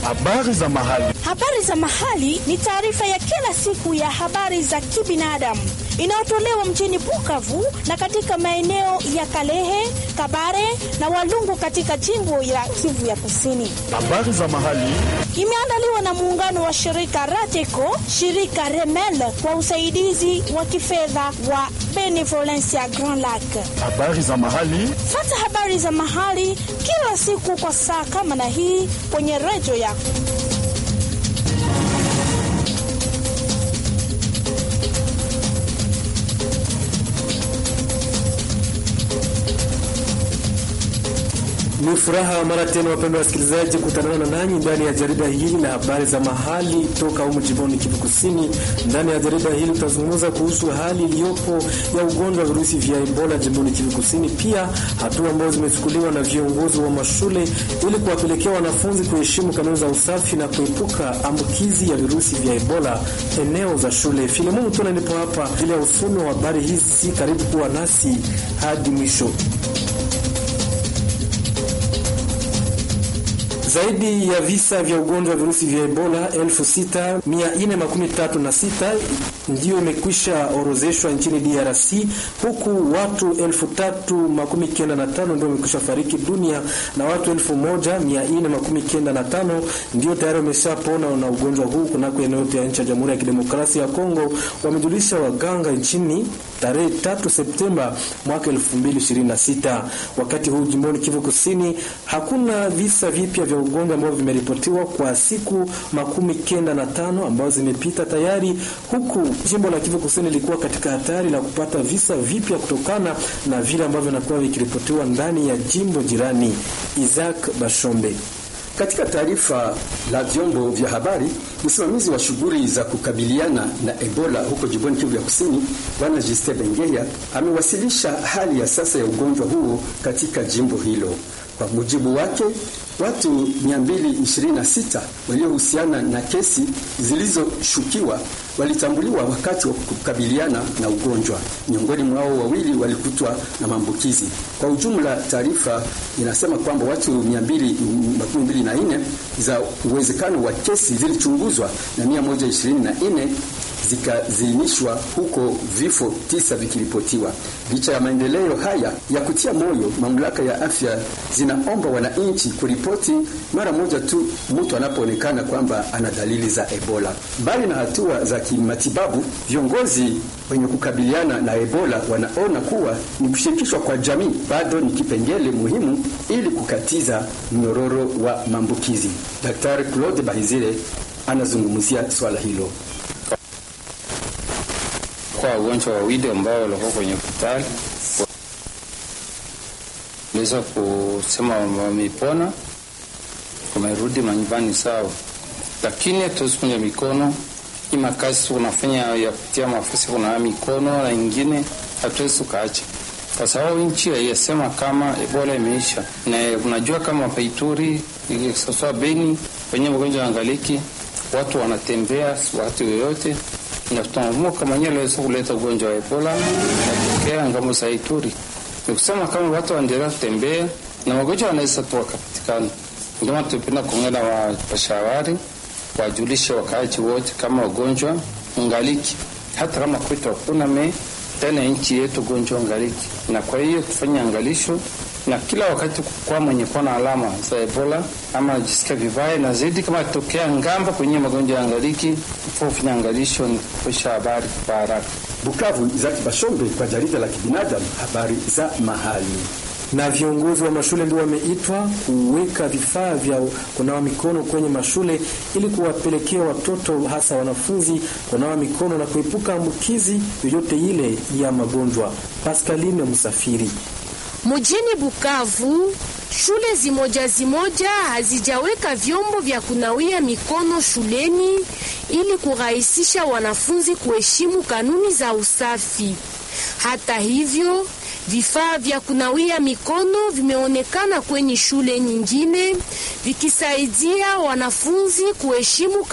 Habari za mahali. Habari za mahali ni taarifa ya kila siku ya habari za kibinadamu inayotolewa mjini Bukavu na katika maeneo ya Kalehe, Kabare na Walungu katika jimbo la Kivu ya Kusini. Habari za mahali. Imeandaliwa na muungano wa shirika Rateco, shirika Remel kwa usaidizi wa kifedha wa Benevolencia Grand Lac. Habari za mahali. Fata habari za mahali kila siku kwa saa kama na hii kwenye redio yako. Ni furaha mara tena, wapendwa wasikilizaji, kutanana na nanyi ndani ya jarida hili la habari za mahali toka humu jimboni Kivu Kusini. Ndani ya jarida hili tutazungumza kuhusu hali iliyopo ya ugonjwa wa virusi vya Ebola jimboni Kivu Kusini, pia hatua ambazo zimechukuliwa na viongozi wa mashule ili kuwapelekea wanafunzi kuheshimu kanuni za usafi na kuepuka ambukizi ya virusi vya Ebola eneo za shule. Filemon Tuna nipo hapa ili ya usomi wa habari hizi. Karibu kuwa nasi hadi mwisho. Zaidi ya visa vya ugonjwa wa virusi vya Ebola 6436 ndiyo imekwisha orozeshwa nchini DRC, huku watu 3095 ndio wamekwisha fariki dunia na watu 1495 ndio tayari wameshapona na ugonjwa huu kunako eneo yote ya nchi ya Jamhuri ya Kidemokrasia ya Kongo, wamejulisha waganga nchini tarehe 3 Septemba mwaka 2026. Wakati huu jimboni Kivu Kusini hakuna visa vipya vya ugonjwa ambao vimeripotiwa kwa siku makumi kenda na tano ambazo zimepita tayari, huku jimbo la Kivu Kusini lilikuwa katika hatari la kupata visa vipya kutokana na vile ambavyo vinakuwa vikiripotiwa ndani ya jimbo jirani. Isaac Bashombe katika taarifa la vyombo vya habari, msimamizi wa shughuli za kukabiliana na Ebola huko jimboni Kivu ya Kusini, Bwana Juste Bengeya amewasilisha hali ya sasa ya ugonjwa huo katika jimbo hilo. Kwa mujibu wake, watu 226 waliohusiana na kesi zilizoshukiwa walitambuliwa wakati wa kukabiliana na ugonjwa. Miongoni mwao wawili walikutwa na maambukizi. Kwa ujumla, taarifa inasema kwamba watu 224 za uwezekano wa kesi zilichunguzwa na 124 zikaziinishwa huko, vifo tisa vikiripotiwa. Licha ya maendeleo haya ya kutia moyo, mamlaka ya afya zinaomba wananchi kuripoti mara moja tu mtu anapoonekana kwamba ana dalili za Ebola. Mbali na hatua za kimatibabu, viongozi wenye kukabiliana na Ebola wanaona kuwa ni kushirikishwa kwa jamii bado ni kipengele muhimu ili kukatiza mnyororo wa maambukizi. Daktari Claude Bahizire anazungumzia swala hilo kwa wagonjwa wawili ambao walikuwa kwenye hospitali waliweza kusema wamepona, wamerudi manyumbani sawa, lakini hatuwezi kunja mikono. Hii makazi tunafanya ya kutia mafasi kunawa mikono na ingine hatuwezi tukaacha, kwa sababu nchi haiyasema kama Ebola imeisha, na unajua kama paituri sasa Beni kwenye magonjwa angaliki, watu wanatembea watu yoyote na tunaamua mwenyewe aliweza kuleta ugonjwa wa Ebola natokea ngambo za Ituri. Ni kusema kama watu waendelea kutembea na magonjwa wanaweza tu wakapatikana. Ndio maana tupenda kuongea wapashabari wajulishe wakaaji wote kama ugonjwa ungaliki, hata kama kwetu hakuna me tena nchi yetu ugonjwa ungaliki, na kwa hiyo tufanye angalisho na kila wakati kwa mwenye kuwa na alama za Ebola ama jisikia vibaya, na zaidi kama tokea ngamba kwenye magonjwa ya angaliki, fanya angalisho ni kuposha habari kwa haraka. Bukavu, Izaki Bashombe kwa jarida la kibinadamu, habari za mahali na viongozi wa mashule ndio wameitwa kuweka vifaa vya kunawa mikono kwenye mashule ili kuwapelekea watoto hasa wanafunzi kunawa mikono na kuepuka ambukizi yoyote ile ya magonjwa. Pascaline Msafiri Mjini Bukavu, shule zimoja zimoja hazijaweka vyombo vya kunawia mikono shuleni ili kurahisisha wanafunzi kuheshimu kanuni za usafi. Hata hivyo, vifaa vya kunawia mikono vimeonekana kwenye shule nyingine vikisaidia wanafunzi kuheshimu